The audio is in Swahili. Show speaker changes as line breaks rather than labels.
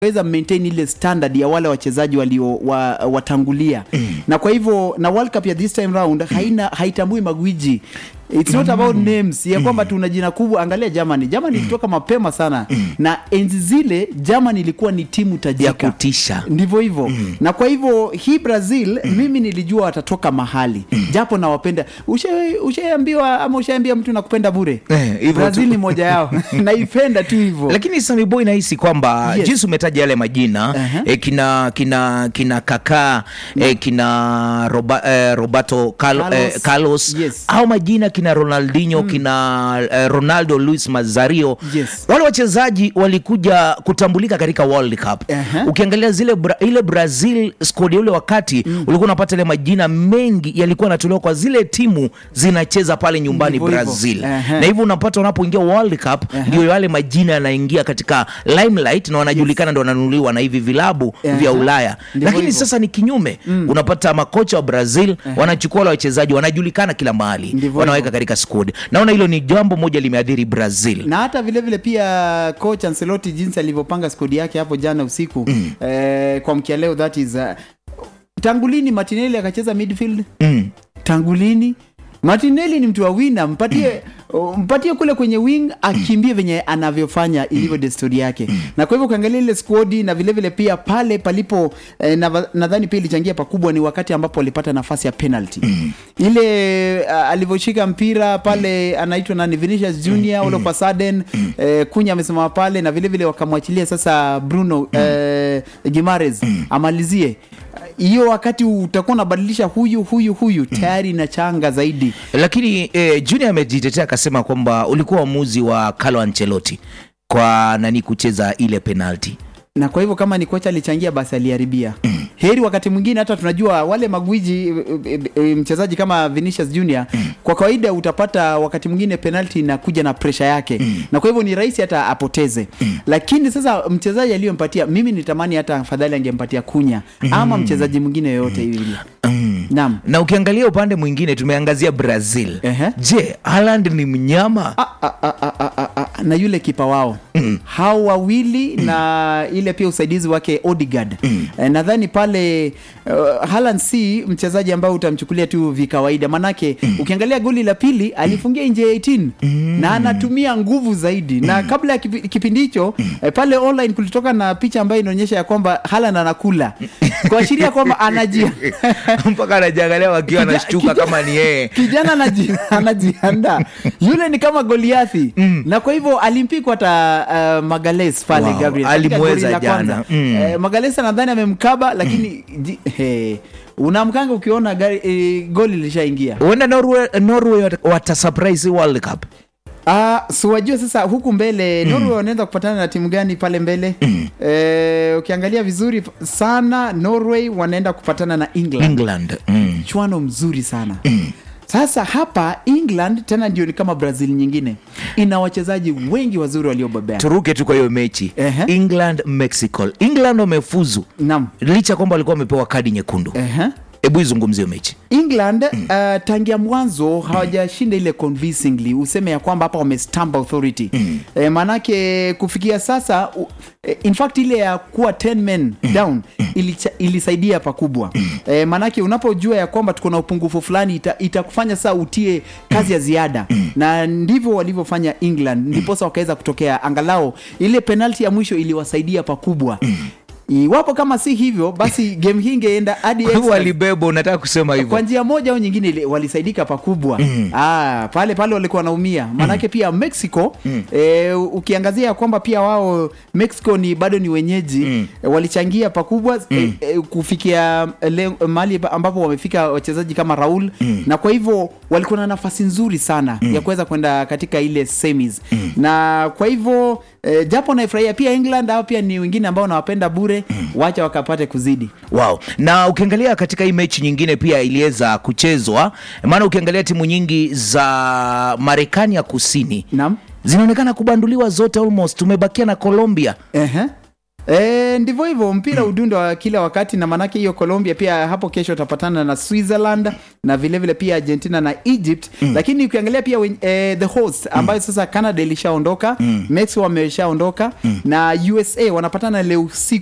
weza maintain ile standard ya wale wachezaji walio wa, watangulia mm. na kwa hivyo na World Cup ya this time round haina haitambui magwiji It's not about names ya kwamba tuna jina kubwa. Angalia Germany, Germany ilitoka mapema sana na enzi zile Germany ilikuwa ni timu
ya
tajika
kutisha
ndivyo hivyo na kwa hivyo hii brazil mimi nilijua watatoka mahali japo nawapenda Usha- ushaambiwa ama ushaambia mtu nakupenda bure
Eh, hivyo
brazil
tu.
ni moja yao naipenda tu hivyo
lakini Sammy Boy nahisi kwamba
Yes.
jinsi umetaja yale majina
Aha.
eh, kina kina kina kaka eh, kina Roba, eh, Roberto Carlo,
Carlos.
eh, Carlos
Yes.
au majina kina Ronaldinho kina eh, Ronaldo Luis Mazario
Yes.
wale wachezaji walikuja kutambulika katika World Cup
Aha.
ukiangalia zile bra, ile Brazil squad ya ule wakati ulikuwa unapata ile majina mengi yalikuwa yanatolewa kwa zile timu zinacheza pale nyumbani
Ndivyo hivyo.
Brazil
Aha.
na hivyo unapata unapoingia World Cup ndio yale majina yanaingia katika limelight na wanajulikana ndo wananunuliwa na hivi vilabu
Aha.
vya Ulaya
Ndivyo
lakini
hivyo.
sasa ni kinyume unapata makocha wa Brazil wanachukua wale wachezaji wanajulikana kila mahali
Ndivyo
wanaweka
hivyo.
katika squad naona hilo ni jambo moja limeadhiri Brazil
na hata vile vile pia coach Ancelotti jinsi alivyopanga skodi yake hapo jana usiku eh, kwa mkia leo that is uh, tangulini Martinelli akacheza midfield
mm.
tangulini Martinelli ni mtu wa wina, mpatie mpatie kule kwenye wing akimbie venye anavyofanya ilivyo desturi yake. Na kwa hivyo ukiangalia ile squad na vile vile pia pale palipo eh, na- nadhani pia ilichangia pakubwa ni wakati ambapo walipata nafasi ya penalty. Ile uh, alivyoshika mpira pale anaitwa nani Vinicius Junior all of a sudden eh, Kunya amesimama pale na vile vile wakamwachilia sasa Bruno eh, Gimares amalizie hiyo wakati utakuwa unabadilisha huyu huyu huyu tayari na changa zaidi
lakini eh, Junior amejitetea akasema kwamba ulikuwa uamuzi wa Carlo Ancelotti kwa nani kucheza ile penalty
na kwa hivyo kama ni kocha alichangia basi aliharibia heri wakati mwingine hata tunajua wale magwiji e, e, e, mchezaji kama Vinicius Junior kwa kawaida utapata wakati mwingine penalty inakuja na presha yake na kwa hivyo ni rahisi hata apoteze lakini sasa mchezaji aliyompatia mimi nitamani hata afadhali angempatia kunya ama mchezaji mwingine yoyote yule naam
na ukiangalia upande mwingine tumeangazia Brazil
Ehe.
je Haaland ni mnyama
Ah, ah, ah, ah, ah, ah, ah, na yule kipa wao mm. hao wawili na ile pia usaidizi wake Odegaard mm. eh, nadhani pale uh, Haaland si mchezaji ambao utamchukulia tu vikawaida manake mm. ukiangalia goli la pili alifungia nje ya 18 mm. na anatumia nguvu zaidi na kabla ya kipi- kipindi hicho eh, pale online kulitoka na picha ambayo inaonyesha ya kwamba Haaland anakula kuashiria kwamba anajia
mpaka anajiangalia wakiwa
Kija-
anashtuka
kija-
kama ni yeye
kijana anaji- anajiandaa yule ni kama goliathi na kwa hivyo alimpikwa hata uh, magales pale
Wow,
gabriel katika
alimweza
goli la
jana.
kwanza.
Mm.
Eh, magales nadhani amemkaba lakini ji- he, unamkanga ukiona gari, eh, goli lishaingia
huenda Norway, Norway wat- watasurprise World Cup
Ah, so wajua sasa huku mbele Norway wanaenda kupatana na timu gani pale mbele eh, ukiangalia vizuri sana Norway wanaenda kupatana na England
England mm.
mchuano mzuri sana sasa hapa england tena ndio ni kama brazil nyingine ina wachezaji wengi wazuri waliobobea
turuke tu kwa hiyo mechi
Ehe.
England Mexico England wamefuzu
nam
licha kwamba walikuwa wamepewa kadi nyekundu
Ehe.
hebu izungumzie mechi
england uh, tangia mwanzo hawajashinda ile convincingly useme ya kwamba hapa wamestamp authority e, maanake kufikia sasa u, e, in fact ile ya kuwa 10 men down ilicha, ilisaidia pakubwa e, maanake unapojua ya kwamba tuko na upungufu fulani ita- itakufanya saa utie kazi ya ziada na ndivyo walivyofanya england ndiposa wakaweza kutokea angalau ile penalti ya mwisho iliwasaidia pakubwa iwapo kama si hivyo basi game hii ingeenda hadi
Kwa hivyo
extras.
walibeba unataka kusema hivyo
kwa njia moja au nyingine ili- walisaidika pakubwa mm. ah, pale pale walikuwa wanaumia maanake pia mexico mm. eh, ukiangazia ya kwamba pia wao mexico ni bado ni wenyeji mm. eh, walichangia pakubwa mm. eh, eh, kufikia le- mahali ambapo wamefika wachezaji kama raul mm. na kwa hivyo walikuwa na nafasi nzuri sana mm. ya kuweza kwenda katika ile semis mm. na kwa hivyo eh, japo naifurahia pia england au pia ni wengine ambao nawapenda bure mm. wacha wakapate kuzidi
wow na ukiangalia katika hii mechi nyingine pia iliweza kuchezwa maana ukiangalia timu nyingi za marekani ya kusini
naam
zinaonekana kubanduliwa zote almost tumebakia na colombia
Ehe. E, ndivyo hivyo mpira udundo wa kila wakati na manake hiyo Colombia pia hapo kesho utapatana na Switzerland na vilevile vile pia Argentina na Egypt lakini ukiangalia pia wen- eh, the host ambayo sasa Canada ilishaondoka Mexico wameshaondoka na USA wanapatana leo usiku